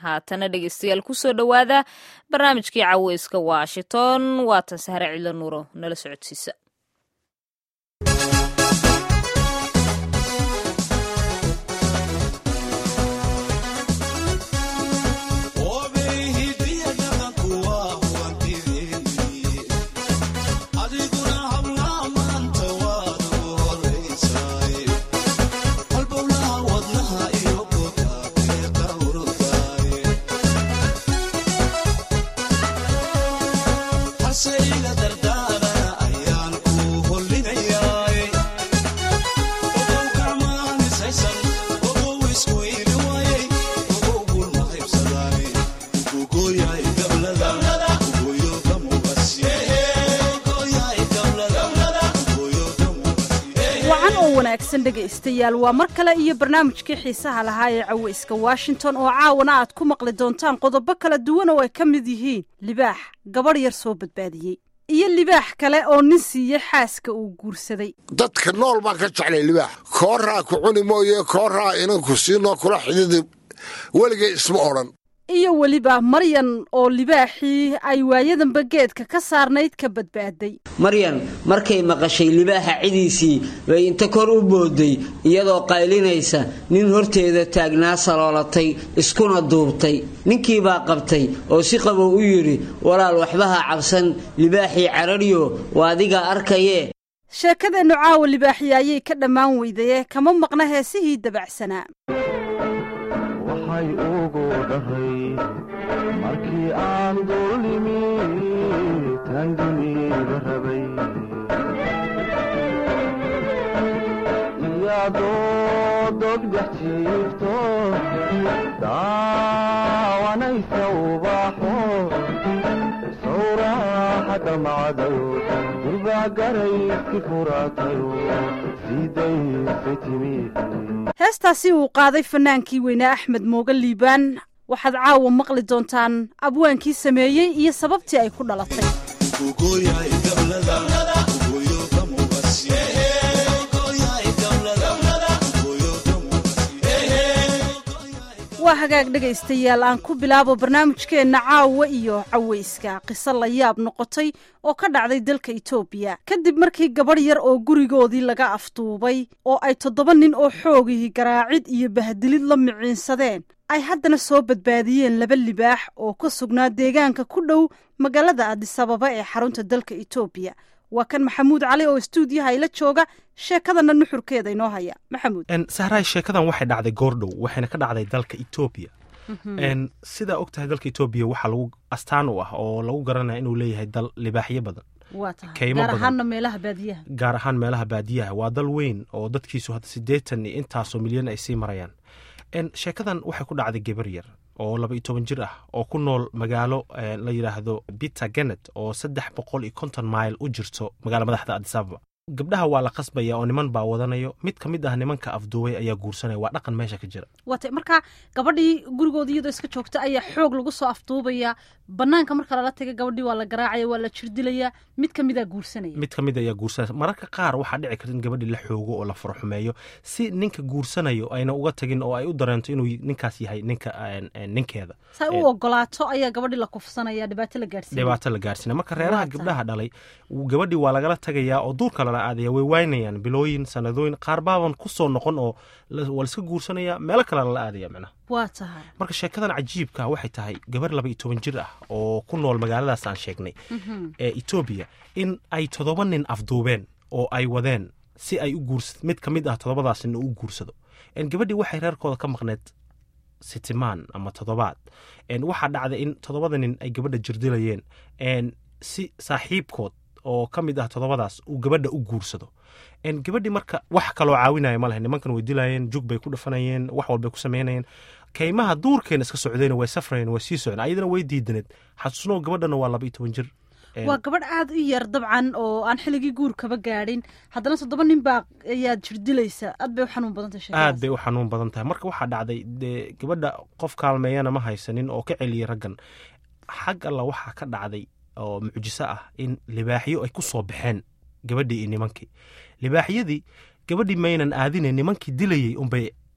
haatana dhegeystayaal kusoo dhowaada barnaamijkii caweyska washington waatan sahre cidlo nuuro nala socodsiisa dhegaystayaal waa mar kale iyo barnaamijkii xiisaha lahaa ee caweyska washington oo caawana aad ku maqli doontaan qodobo kala duwan oo ay ka mid yihiin libaax gabadh yar soo badbaadiyey iyo libaax kale oo nin siiyey xaaska uu guursaday dadka nool baan ka jeclay libaax kooraa ku cuni mooye kooraa inanku siinoo kula xididi weligay isma odhan iyo weliba maryan oo libaaxii ay waayadanba geedka ka saarnayd ka badbaaday maryan markay maqashay libaaxa cidiisii bay inta kor u booday iyadoo qaylinaysa nin horteeda taagnaa saloolatay iskuna duubtay ninkiibaa qabtay oo si qabow u yidhi walaal waxbaha cabsan libaaxii cararyo waa adiga arkayee sheekadeennu caawa libaaxiya ayay ka dhammaan weydaye kama maqna heesihii dabacsanaa waxay ugu dhahay markii aan dullimi tan dunida rabay iyadoo dogdex jiifto daawanaysa ubaxo sawraaxa damacdayo durbaa garayski furaatayo sidaysay timi heestaasi uu qaaday fanaankii weynaa axmed mooga liibaan waxaad caawa maqli doontaan abwaankii sameeyey iyo sababtii ay ku dhalatay waa hagaag dhegaystayaal aan ku bilaabo barnaamijkeenna caawa iyo caweyska qiso la yaab noqotay oo ka dhacday dalka itoobiya kadib markii gabadh yar oo gurigoodii laga afduubay oo ay toddoba nin oo xoogihii garaacid iyo bahdilid la miciinsadeen ay haddana soo badbaadiyeen laba libaax oo ka sugnaa deegaanka ku dhow magaalada adisababa ee xarunta dalka itoobiya waa kan maxamuud cali oo istuudiyaha ila jooga sheekadana nuxurkeeda inoo haya maxamuud sahraay sheekadan waxay dhacday goordhow waxayna ka dhacday dalka etoobiya sidaa og tahay dalka etoobiya waxaa lagu astaan u ah oo lagu garanaya inuu leeyahay dal libaaxyo badan gaar ahaana meelaha baadiyaha gaar ahaan meelaha baadiyaha waa dal weyn oo dadkiisu hadda siddeetan iyo intaasoo milyan ay sii marayaan sheekadan waxay ku dhacday gebar yar oo laba iyo toban jir ah oo ku nool magaalo la yidhaahdo bita genet oo saddex boqol iyo konton mail u jirto magaala madaxda adisababa gabdhaha waa la qasbaya oo niman baa wadanayo mid ka mid ah nimanka afduubay ayaa guursanaya waa dhaqan meesha ka jira waata marka gabadhii gurigooda iyadoo iska joogta ayaa xoog lagu soo afduubaya banaanka marka lala taga gabadhii waa la garaacaya waa la jirdilaya mid ka midaa guursanaya mid ka mid ayaa guursanaya mararka qaar waxaa dhici karta in gabadhii la xoogo oo la faraxumeeyo si ninka guursanayo ayna uga tagin oo ay u dareento inuu ninkaas yahay ninka ninkeeda say u ogolaato ayaa gabadhii la kufsanaya dhibaato la gaarsiinaya dhibaato la gaarsiinaya marka reeraha gabdhaha dhalay gabadhii waa lagala tagayaa oo duurka lala aadaya way waynayaan bilooyin sanadooyin qaar baaban ku soo noqon oo waa laiska guursanaya meelo kale lala aadaya micnaha waa tahay marka sheekadan cajiibka waxay tahay gabar laba iyo toban jir ah oo ku nool magaaladaas aan sheegnay ee etoobiya in ay toddoba nin afduubeen oo ay wadeen si ay u guurs mid ka mid ah toddobadaas nin u guursado gabadhii waxay reerkooda ka maqneed sitimaan ama toddobaad waxaa dhacday in toddobada nin ay gabadha jirdilayeen si saaxiibkood oo ka mid ah toddobadaas uu gabadha u guursado gabadhii marka wax kaloo caawinaya ma leh nimankan way dilayeen jug bay ku dhafanayeen wax walbay ku samaynayeen kaymaha duurkeena iska socdeen way safrayeen way sii socdeen ayadana way diidaneed xasuusnoo gabadhana waa laba iyo toban jir waa gabadh aada u yar dabcan oo aan xilligii guur kaba gaadhin haddana toddoba nin baa ayaad jirdilaysa aad bay u xanuun badan tahay aad bay u xanuun badan tahay marka waxaa dhacday dee gabadha qof kaalmeeyana ma haysanin oo ka celiyay raggan xag alla waxaa ka dhacday oo mucjiso ah in libaaxyo ay ku soo baxeen gabadhii iyo nimankii libaaxyadii gabadhii maynan aadine nimankii dilayey unbay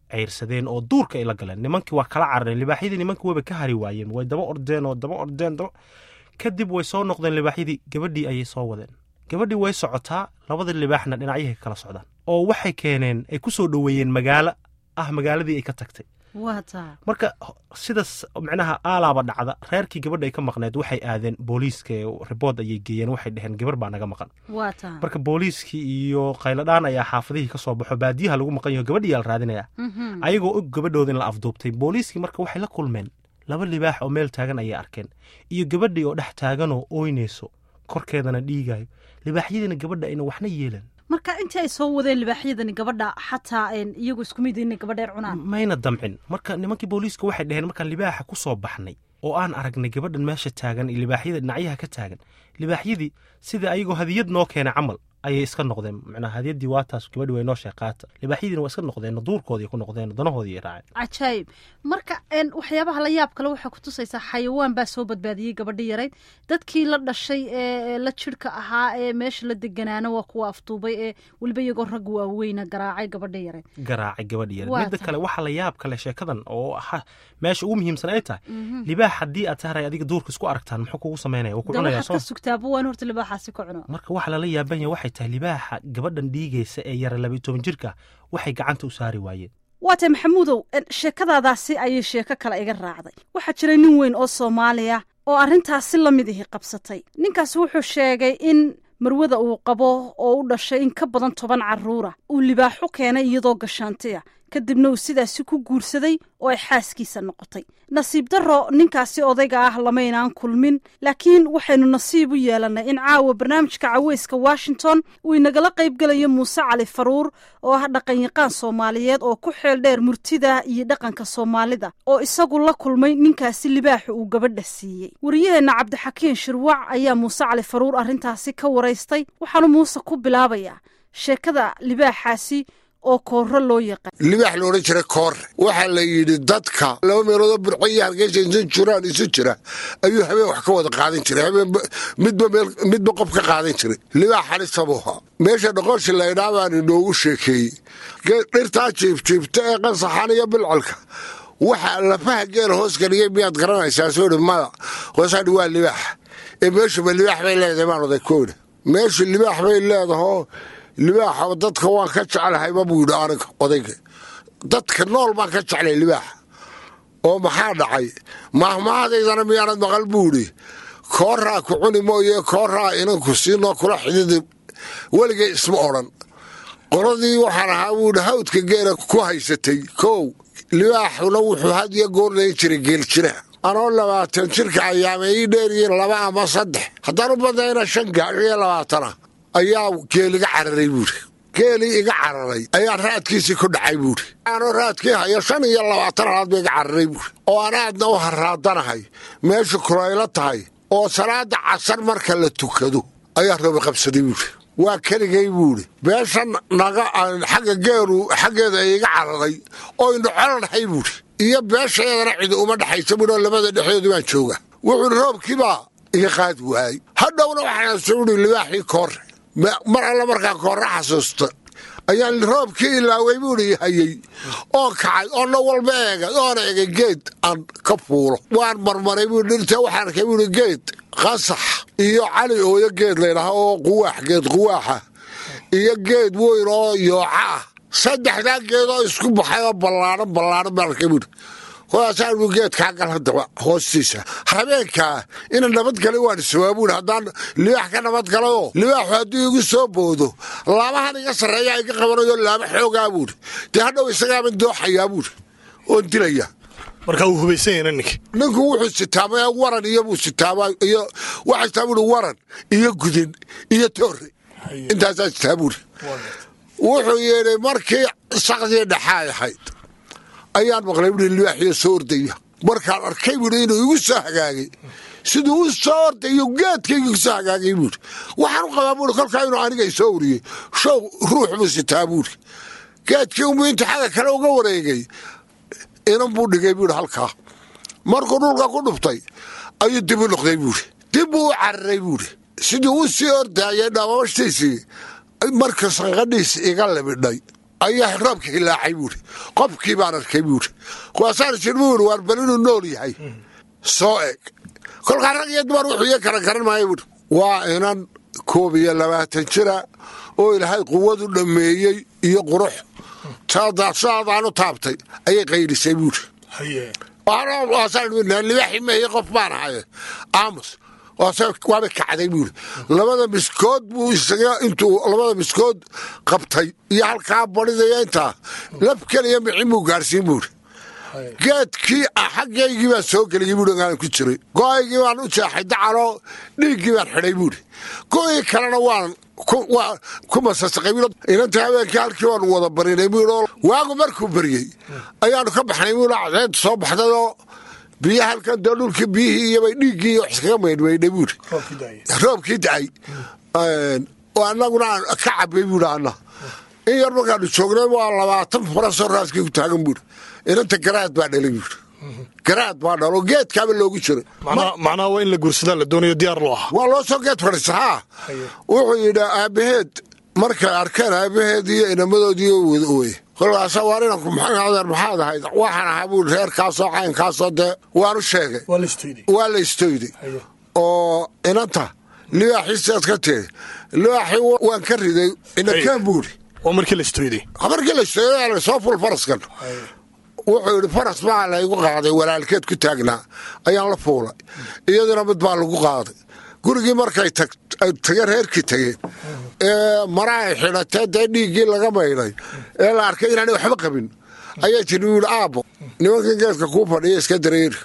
ceyrsadeen oo duurka ay la galeen nimankii waa kala carareen libaaxyadii nimankii wayba ka hari waayeen way daba ordeen oo daba ordeen daba kadib way soo noqdeen libaaxyadii gabadhii ayay soo wadeen gabadhii way socotaa labada libaaxna dhinacyahay kala socdaan oo waxay keeneen ay ku soo dhoweeyeen magaalo ah magaaladii ay ka tagtay waa taa marka sidaas micnaha aalaaba dhacda reerkii gabadha ay ka maqneed waxay aadeen booliiska ribood ayay geeyeen waxay dheheen gabar baa naga maqan waa taa marka booliiskii iyo khayladhaan ayaa xaafadihii ka soo baxo baadiyaha lagu maqan yaho gabadhiyaa la raadinaya ayagoo og gabadhooda in la afduubtay booliiskii marka waxay la kulmeen laba libaax oo meel taagan ayay arkeen iyo gabadhii oo dhex taaganoo ooynayso korkeedana dhiigayo libaaxyadiina gabadha ayna waxna yeelan marka intii ay soo wadeen libaaxyadani gabadha xataa iyagu isku mid inay gabadheer cunaan mayna damcin marka nimankii booliiska waxay dhaheen markaan libaaxa ku soo baxnay oo aan aragnay gabadhan meesha taagan iyo libaaxyada dhinacyaha ka taagan libaaxyadii sida ayagoo hadiyad noo keenay camal ayay iska noqdeen macnaa hadiyadii waa taas gabadhi way noo sheeqaata libaaxyadiina waa iska noqdeen duurkoodii ku noqdeen danahoodii raaceen cajaayib marka waxyaabaha la yaab kale waxaa ku tusaysaa xayawaan baa soo badbaadiyey gabadhi yarayd dadkii la dhashay ee la jirhka ahaa ee meesha la deganaana waa kuwa afduubay ee weliba iyagoo rag waaweyna garaacay gabadhi yarayd garaacay gabadhi yarayd Waa midda tahay. kale waxaa la yaab kale sheekadan oo ah meesha ugu muhiimsan ay tahay libaax haddii aad sahray adiga duurka isku aragtaan muxuu kugu samaynaya wuu ku de cunayaa waxaad soo ka sugtaaba waa in horta libaaxaasi ka cuno marka waxa lala yaaban yahay waxay tahay libaaxa gabadhan dhiigaysa ee yara labiyo toban jirka waxay gacanta u saari waayeen waa tahay maxamuudow en, sheekadaadaasi ayay sheeko kale iga raacday waxaa jiray nin weyn oo soomaaliya oo arrintaasi la mid ihi qabsatay ninkaasi wuxuu sheegay in marwada uu qabo oo u dhashay in ka badan toban carruura uu libaaxu keenay iyadoo gashaantiya kadibna uu sidaasi ku guursaday oo ay xaaskiisa noqotay nasiib darro ninkaasi odayga ah lamaynaan kulmin laakiin waxaynu nasiib u yeelannay in caawa barnaamijka caweyska washington uu inagala qaybgelayo muuse cali faruur oo ah dhaqanyaqaan soomaaliyeed oo ku xeel dheer murtida iyo dhaqanka soomaalida oo isagu la kulmay ninkaasi libaaxa uu gabadha siiyey wariyaheenna cabdixakiin shirwac ayaa muuse cali faruur arrintaasi ka waraystay waxaanu muuse ku bilaabayaa sheekada libaaxaasi oo kooro loo yaqaan libaax la odhan jira koore waxaa la yidhi dadka laba meeloodoo burco iyo hargeysa insan jiraan isu jira ayuu habeen wax ka wada qaadan jiray habeen midba meel midba qof ka qaadan jiray libaax xalisabuha meesha dhoqoshi laydhaa baan inoogu sheekeeyey Ge- dhirtaa jiibjiibta ee qansaxan iyo bilcolka waxa lafaha geela hoos geliyey miyaad garanaysaa soo dhi mada hoosaadhi waa libaax ee meeshuba libaax bay leedahay baan oday kooda meeshu libaax bay leedahoo libaaxa dadka waan ka jeclahayba buu yidhi aniga odayga dadka nool baan ka jeclay libaaxa oo maxaa dhacay mahmaadaydana miyaanad maqal buu yidhi kooraa ku cuni mooye kooraa inanku siinoo kula xididi weligay isma odhan qoladii waxaan ahaa buu yidhi hawdka geela ku haysatay kow libaaxuna wuxuu had iyo goor layn jiray geeljira anoo labaatan jirka ayaama ii dheeriyiin laba ama saddex haddaan u badnayna shan gaadho iyo labaatana ayaa geel iga cararay buuri geelii iga cararay ayaa raadkiisii ku dhacay buuri anoo raadkii hayo shan iyo labaatan halaad ba iga cararay buuri oo aan aadna u haraadanahay meeshu kulaylo tahay oo salaada casar marka la tukado ayaa roobi qabsaday buuri waa keligay buuri beesha naga xagga geelu xaggeeda ay iga cararay oo indhocola dhahay buuri iyo beeshaeedana cidi uma dhexaysa buuri oo labada dhexdoodu baan jooga wuxuuhi roobkiibaa iga qaadi waayey hadhowna waxaan suuri libaaxii koore Ma- mar alla markaan koore xasuusta ayaan roobkii ilaaway buuri hayey oo kacay oo na walba eegay oona egay geed aan ka fuulo waan marmaray buuri dhirta waxaan arkay buuri geed qasax iyo cali ooyo geed laydhaha oo quwaax geed quwaaxa iyo geed weyn oo yooca ah saddexdaa geed oo isku baxay oo ballaadhan ballaadhan baan arkay buuri hoaasaan buu geedkaa gal haddaba hoostiisa habeenkaa ina nabadgalay waan isawaabuun haddaan libaax ka nabadgalayoo libaaxu hadduu igu soo boodo laamahan iga sarreeyaa iga qabanayo laama xoogaa buuri dee hadhow isagaaban dooxayaa buuri oon dilaya marka uu hubaysan yahay ninka ninku wuxuu sitaamay waran iyo buu sitaama iyo waxaa sitaa buuri waran iyo gudin iyo toore intaasaa sitaa buuri wuxuu yidhi markii saqdii dhexaay ahayd ayaan maqlay buuri libaaxiyo soo ordaya markaan arkay buuri inuu igu soo hagaagay siduu u soo ordayo geedkayga igu soo hagaagay buuri waxaan u qabaa buuri kolkaa inuu aniga isoo uriyey show ruux buu sitaa buuri geedkii unbuu inta xagga kale uga wareegay inan buu dhigay buuri halkaa markuu dhulka ku dhuftay ayuu dib u noqday buuri dib buu u cararay buuri siduu u sii ordaayay dhamamashtiisii marka sanqadhiis iga libidhay ayaa roobka hilaacay buuri qofkii baan arkay buuri kuwaasaan jir buuri waar bal inuu nool yahay soo eg kolkaa rag iyo dumar wuxuu iyo kala garan maayo buuri waa inan koob iyo labaatan jira oo ilaahay quwadu dhammeeyey iyo qurux saadaanu taabtay ayay qaylisay buuri haye libaaxi meeye qof baan ahay aamus waaba kacday buuri labada miskood buu isaga intuu labada miskood qabtay iyo halkaa badhidaya intaa laf keliya micin buu gaarsiin buuri geedkii xaggaygii baan soo geliyey buuri aan ku jiray go-aygii baan u jeexay dacaloo dhiiggii baan xidhay buuri go-ii kalena waan ku masasaqay inanta habeenkii halkii waanu wada barinay buuri waagu markuu baryey ayaanu ka baxnay buuri cadeed soo baxdayoo biyo halkan dee dhulkii biyihii iyobay dhiiggii iyo wax iskaga maydhmaydhay buuri roobkii dacay oo annaguna aan ka cabay buuri anna in yar markaanu joognay waa labaatan farasoo raaskii ku taagan buuri inanta garaad baa dhalay buuri garaad baa dhalo geedkaaba loogu jiray macnaha waa in la guursadaa la doonayo diyaar loo ahaa waa loo soo geed fadhiisa haa wuxuu yidhi aabbaheed markay arkeen aabbaheed iyo inamadoodii wada ooye kolkaasa waar inanku maxadeer maxaad ahayd waxaan ahaa buuri reerkaasoo caynkaasoo dee waanu sheegay waa la istoyday waa la istoyday oo inanta libaaxiisaad ka tiri libaaxii waan ka riday inakaan buuri waa markii la istoyday markii la istoyday soo ful faraskan wuxuu yidhi faras baa laygu qaaday walaalkeed ku taagnaa ayaan la fuulay iyaduna mid baa lagu qaaday gurigii markay tageen reerkii tageen ee mara ay xidhatee dee dhiiggii laga maydhay ee la arkay inaanay waxba qabin ayaa jiri wuuhi aabbo nimankii geedka kuu fadhiya iska dareeri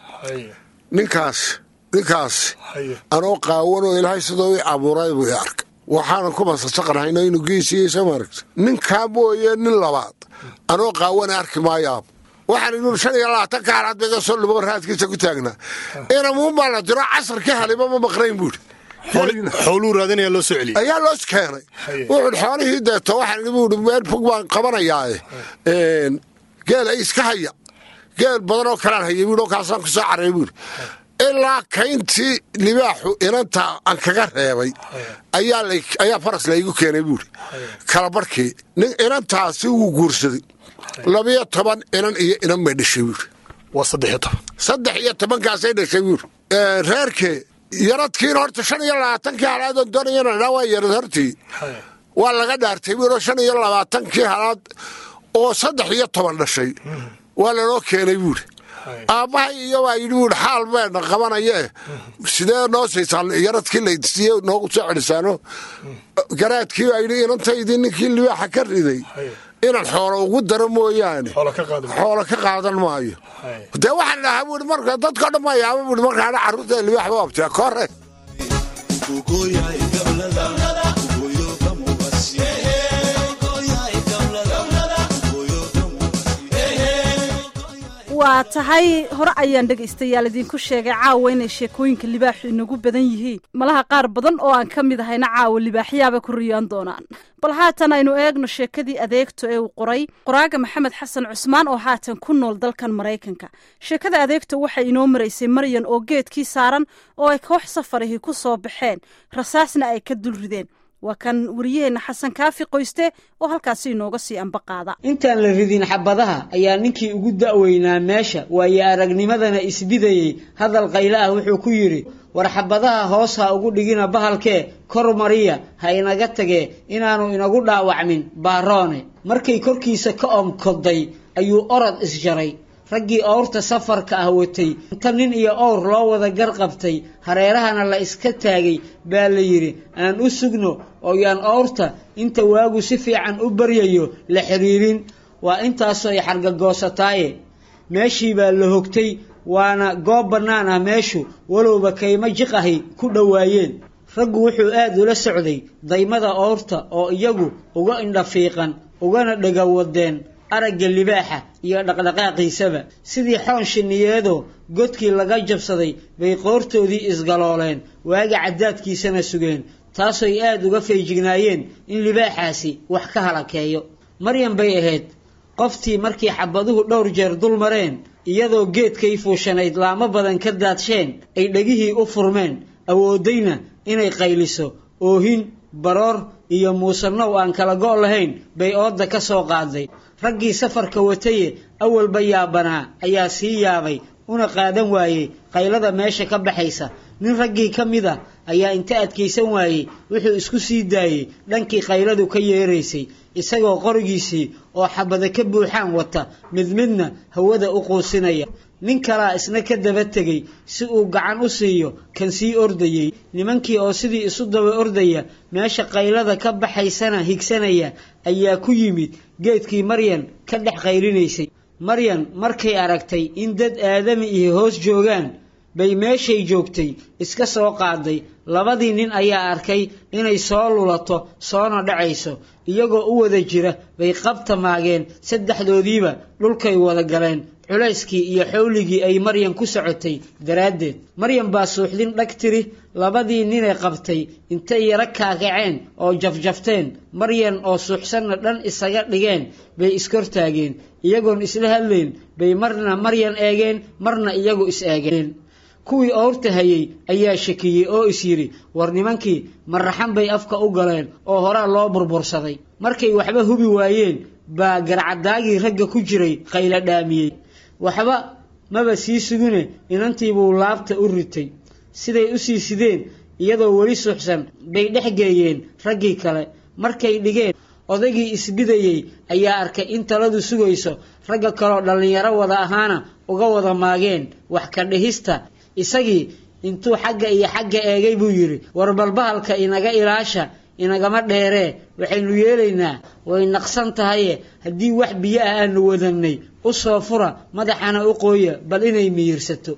ninkaas ninkaas anoo qaawanoo ilaahay sidoo i abuuray buu i arkay waxaanan ku masasaqanhayno inuu geesiiyeysa maaragta ninkaa mooye nin labaad anoo qaawana arki maayo aabbo waxaan idhi shan iyo labaatan ka halaad bayga soo lubo raadkiisa ku taagnaa inamuun baa la diro casarkii haliba ma maqnayn buuri xooluu raadinaya loo soo celiyey ayaa loos keenay wuxuu xoolihii deeto waxaan idhi buuri meel fog baan qabanayaae geel ay iska haya geel badan oo kalaan hayay buuri oo kaasaan ku soo carray buuri ilaa kayntii libaaxu inanta aan kaga reebay ayaa faras laygu keenay buuri kala barhkii inantaasi wuu guursaday labiyo toban inan iyo inan bay dhashay buuri waa saddex iyo toban saddex iyo tobankaasay dhashay buuri reerkee yaradkiina horta shan iyo labaatankii halaadoon doonayana waa yarad hortii waa laga dhaartay buuri shan iyo labaatankii halaad oo saddex iyo toban dhashay waa lanoo keenay buuri aabbahay iyo waa yidhi buuri xaal beena qabanayee sidee noo siisaan yaradkii laysiiye noogu soo celisaano garaadkii baa yidhi inantaydii ninkii libaaxa ka riday inaan xoolo ugu daro mooyaane xoolo ka qaadan maayo dee waxaan dhahaa buuri marka dadkao dhan baa yaaba buuri markaana carruurta libaax ba abtee kore waa tahay hore ayaan dhegaystayaal idinku sheegay caawa inay sheekooyinka libaaxu inagu badan yihiin malaha qaar badan oo aan ka mid ahayna caawa libaaxyaaba ku riyaan doonaan bal haatan aynu eegno sheekadii adeegto ee uu qoray qoraaga maxamed xasan cusmaan oo haatan ku nool dalkan maraykanka sheekada adeegto waxay inoo maraysay maryan oo geedkii saaran oo ay koox safarihii ku soo baxeen rasaasna ay ka dul rideen waa kan wariyaheenna xasan kaafi qoyste oo halkaasi inooga sii ambaqaada intaan la ridin xabadaha ayaa ninkii ugu da'weynaa meesha waayo aragnimadana isbidayey hadal qayle ah wuxuu ku yidhi war xabadaha hoos ha ugu dhigina bahalkee kor mariya ha inaga tagee inaanu inagu dhaawacmin baaroone markay korkiisa ka omkoday ayuu orod isjaray raggii owrta safarka ah watay inta nin iyo owr loo wada gar qabtay hareerahana la iska taagay baa la yidhi aan u sugno oo yaan owrta inta waagu si fiican u baryayo la xidhiirin waa intaasoo ay xargagoosataaye meeshii baa la hogtay waana goob bannaan ah meeshu walowba kaymo jiqahi ku dhowaayeen raggu wuxuu aad ula socday daymada owrta oo iyagu uga indhafiiqan ugana dhega wadeen aragga libaaxa iyo dhaqdhaqaaqiisaba sidii xoon shinniyeedoo godkii laga jabsaday bay qoortoodii isgalooleen waaga caddaadkiisana sugeen taasoy aad uga feejignaayeen in libaaxaasi wax ka halakeeyo maryan bay ahayd qoftii markii xabaduhu dhowr jeer dul mareen iyadoo geedkay fuushanayd laamo badan ka daadsheen ay dhegihii u furmeen awooddayna inay qayliso oohin baroor iyo muusanow aan kala go' lahayn bay oodda ka soo qaaday raggii safarka wataye awalba yaabanaa ayaa sii yaabay una qaadan waayey qaylada meesha ka baxaysa nin raggii ka mid a ayaa inta adkaysan waayey wuxuu isku sii daayey dhankii qayladu ka yeeraysay isagoo qorigiisii oo xabada ka buuxaan wata mid midna hawada u quusinaya nin kalaa isna ka daba tegey si uu gacan u siiyo kan sii ordayey nimankii oo sidii isu daba ordaya meesha qaylada ka baxaysana higsanaya ayaa ku yimid geedkii maryan ka dhex qaylinaysay maryan markay aragtay in dad aadami iyo hoos joogaan bay meeshay joogtay iska soo qaaday labadii nin ayaa arkay inay soo lulato soona dhacayso iyagoo u wada jira bay qabta maageen saddexdoodiiba dhulkay wada galeen culayskii iyo xowligii ay maryan ku socotay daraaddeed maryan baa suuxdin dhag tiri labadii ninay qabtay intay yaro kaakaceen oo jafjafteen maryan oo suuxsanna dhan isaga dhigeen bay iskortaageen iyagoon isla hadlayn bay marna maryan eegeen marna iyagu is eegeen kuwii oorta hayay ayaa shakiyey oo is yidhi war nimankii marraxan bay afka u galeen oo horaa loo burbursaday markay waxba hubi waayeen baa garcadaagii ragga ku jiray qayla dhaamiyey waxba maba sii sugine inantiibuu laabta u ritay siday u sii sideen iyadoo weli suuxsan bay dhex geeyeen raggii kale markay dhigeen odaygii isbidayey ayaa arkay in taladu sugayso ragga kaloo dhallinyaro wada ahaana uga wada maageen wax ka dhihista isagii intuu xagga iyo xagga eegay buu yidhi war balbahalka inaga ilaasha inagama dheeree waxaynu yeelaynaa way naqsan tahaye haddii wax biyo ah aanu wadannay u soo fura madaxana u qooya bal inay miyirsato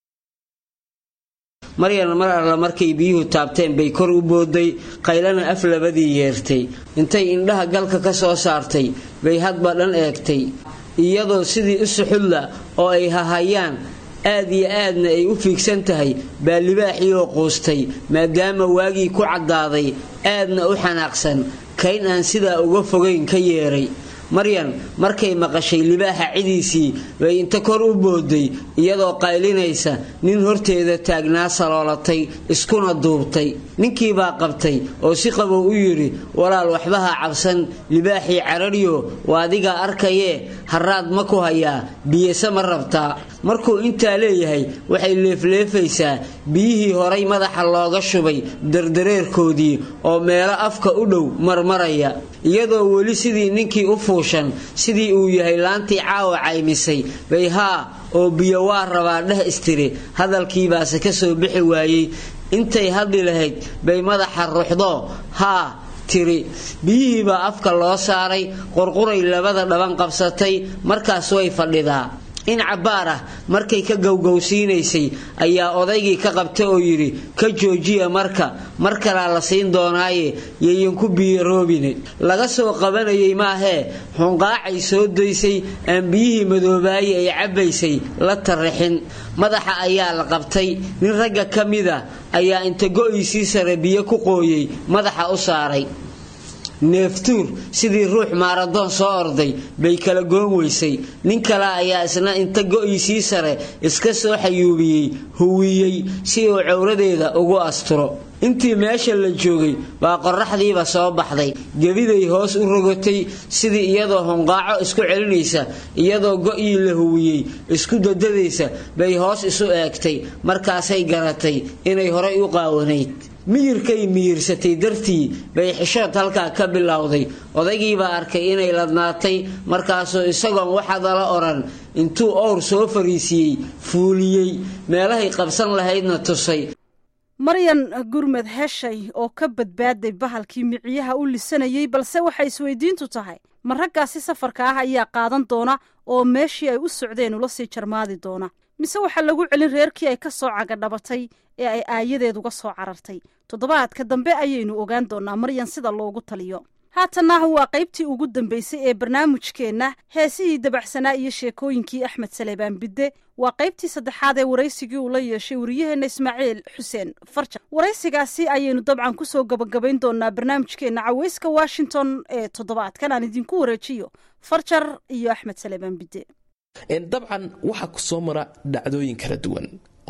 maryan mar alla markay biyuhu taabteen bay kor u booday qaylana af labadii yeertay intay indhaha galka ka soo saartay bay hadba dhan eegtay iyadoo sidii u suxudla oo ay hahayaan aad iyo aadna ay u fiigsan tahay baa libaaxii oo quustay maadaama waagii ku caddaaday aadna u xanaaqsan kayn aan sidaa uga fogayn ka yeeray maryan markay maqashay libaaxa cidiisii bay inta kor u booday iyadoo qaylinaysa nin horteeda taagnaa saloolatay iskuna duubtay ninkiibaa qabtay oo si qabow u yidhi walaal waxbaha cabsan libaaxii cararyo waa adigaa arkayee haraad ma ku hayaa biyese ma rabtaa markuu intaa leeyahay waxay leefleefaysaa biyihii horay madaxa looga shubay dardareerkoodii oo meelo afka u dhow marmaraya iyadoo weli sidii ninkii u fuushan sidii uu yahay laantii caawa caymisay bay haa oo biyo waa rabaa dheh istiri hadalkiibaase ka soo bixi waayey intay hadli lahayd bay madaxa ruuxdoo haa tiri biyihiibaa afka loo saaray qurquray labada dhaban qabsatay markaas way fadhidaa in cabbaar ah markay ka gowgowsiinaysay ayaa odaygii ka qabta oo yidhi ka joojiya marka mar kalaa la siin doonaaye yayan ku biyaroobine laga soo qabanayay maahee xunqaacay soo daysay aan biyihii madoobaaye ay cabbaysay la tarrixin madaxa ayaa la qabtay nin ragga ka mida ayaa inta go'iisii sare biyo ku qooyey madaxa u saaray neeftuur sidii ruux maaradoon soo orday bay kala goon weysay nin kale ayaa isna inta go'iisii sare iska soo xayuubiyey huwiyey si uu cowradeeda ugu asturo intii meesha la joogay baa qorraxdiiba soo baxday gebiday hoos u rogatay sidii iyadoo hunqaaco isku celinaysa iyadoo go'ii la huwiyey isku dadadaysa bay hoos isu eegtay markaasay garatay inay horay u qaawanayd miyirkay miyirsatay dartii bay xishood halkaa ka bilowday odaygiibaa arkay inay ladnaatay markaasuu isagoon waxadala odhan intuu owr soo fariisiyey fuuliyey meelahay qabsan lahaydna tusay maryan gurmed heshay oo ka badbaaday bahalkii miciyaha u lisanayey balse waxay isweydiintu tahay ma raggaasi safarka ah ayaa qaadan doona oo meeshii ay u socdeen ula sii jarmaadi doona mise waxaa lagu celin reerkii ay ka soo cagadhabatay ee ay aayadeed uga soo carartay toddobaadka dambe ayaynu ogaan doonaa maryan sida loogu taliyo haatanna waa qaybtii ugu dambeysay ee barnaamijkeenna heesihii dabacsanaa iyo sheekooyinkii axmed saleebaan bidde waa qaybtii saddexaad ee waraysigii uu la yeeshay wariyaheenna ismaaciil xuseen farjan waraysigaasi ayaynu dabcan kusoo gabagabayn doonaa barnaamijkeenna caweyska washington ee toddobaadkan aan idinku wareejiyo farjar iyo axmed saleebaan bidde dabcan waxaa ku soo mara dhacdooyin kala duwan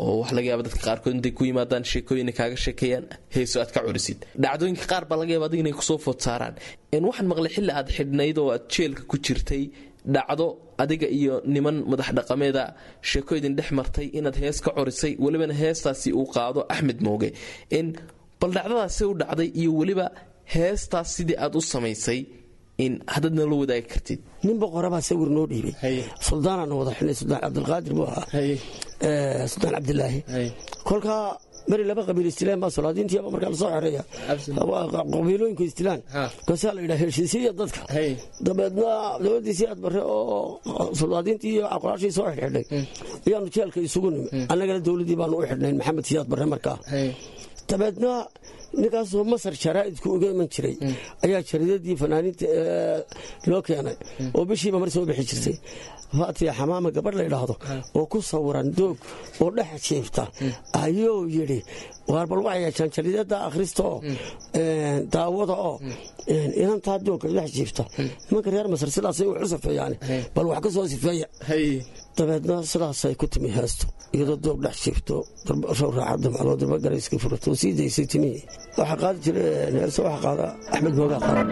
oo wax laga yaaba dadka qaarkood intay ku yimaadaan sheekooyina kaaga sheekeeyaan heeso aad ka curisid dhacdooyinka qaar baa laga yaaba adiga inay kusoo food saaraan waxaan maqlay xilli aad xidhnayd oo aad jeelka ku jirtay dhacdo adiga iyo niman madax dhaqameeda sheekooydin dhex martay inaad hees ka corisay welibana heestaasi uu qaado axmed mooge bal dhacdadaasi u dhacday iyo weliba heestaas sidii aad u samaysay in haddaad nala wadaagi kartid nin boqorabaa sawir noo dhiibay suldaanaana wada xidhnay suldaan cabdilqaadir buu ahaa suldaan cabdilaahi kolkaa beri laba qabiil istilaan baa solaadiintiiba markaa lasoo xereeya qabiilooyinku istilaan kaasaa la yidhaha heshiisiya dadka dabeedna dowladdiisii aad bare oo solaadiintii iyo aqraashii soo xidhxidhay ayaanu jeelka isugu nimi annagana dowladdii baanu u xidhnayn maxamed siyaad bare markaa dabeedna ninkaasoo masar jaraa'idku uga iman jiray ayaa jaridadii fanaaniinta loo keenay oo bishiiba mar soo bixi jirtay faatiya xamaama gabadh la ydhaahdo oo ku sawiran doog oo dhex jiifta ayuu yidhi waar bal waxay yeeshaan jaridada akhrista oo daawada oo inantaa doogka dhex jiifta nimanka reer masar sidaasay wax u safeeyaan bal wax ka soo sifeeya dabeedna sidaasay ku timi heesto iyadoo doog dhex jiifto show raaxa damcadoo darbagarayska furato sii daysay timihii waxaa qaadi jira heeso waxaa qaada axmed moogaa qaada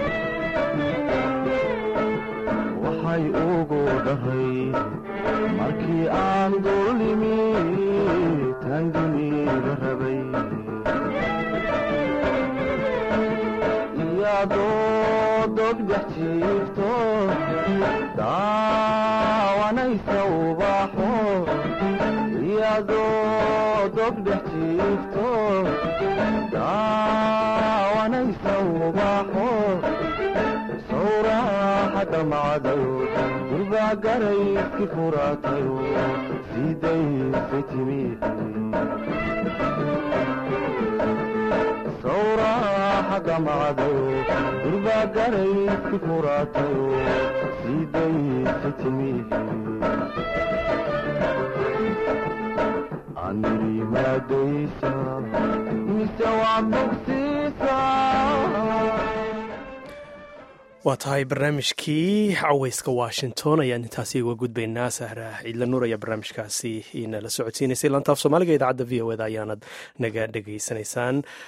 waxay ugu dhahay markii aan dullimi tan dunida rabay iyadoo dog dhex jiifto daawanaysa ubaxo iyadoo dog dhex jiifto daawanaysa ubaxo sawraaxada macdayo durbaa garayski furaatayo sidaysay timi sawraaxada macdayo durbaa garayski furaatayo sidaysay timi aniri maadaysa mise waa bogsiisa waa tahay barnaamijkii caweyska washington ayaan intaasi uga gudbaynaa sahra ciidla nuur ayaa barnaamijkaasi inala socodsiinaysay lantaaf soomaaliga idaacadda v o eda ayaanad naga dhegaysanaysaan